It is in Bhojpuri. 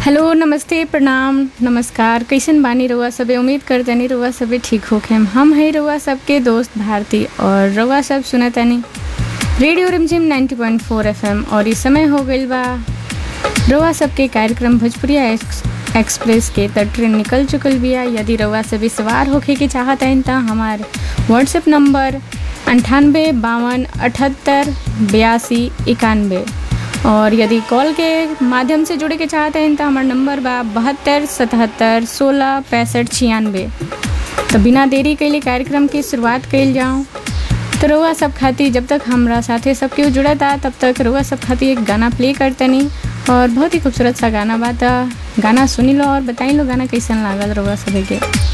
हेलो नमस्ते प्रणाम नमस्कार कैसन बानी रउआ सबे उम्मीद करतनी रउआ सबे ठीक होखे हम है रउआ सबके दोस्त भारती और रउआ सब सुनतनी रेडियो रिमझिम 90.4 एफएम और इस समय हो गइल बा रउआ सबके कार्यक्रम भोजपुरिया एक्स, एक्सप्रेस के त ट्रेन निकल चुकल बिया यदि रउआ सभी सवार होखे के चाहत हन त हमार व्हाट्सएप नंबर अंठानबे बावन अठहत्तर बयासी इक्यानवे और यदि कॉल के माध्यम से जुड़े के चाहते हैं तो हमारा नंबर बा बहत्तर सतहत्तर सोलह पैंसठ छियानवे तो बिना देरी कैले कार्यक्रम की शुरुआत कैल जाऊँ तो रउआ सब खातिर जब तक हमरा साथे सब केहू जुड़त आ तब तक रउआ सब खातिर एक गाना प्ले करतनी और बहुत ही खूबसूरत सा गाना बा त गाना सुनी लो और बताई लो गाना कैसन लागल रउआ सभी के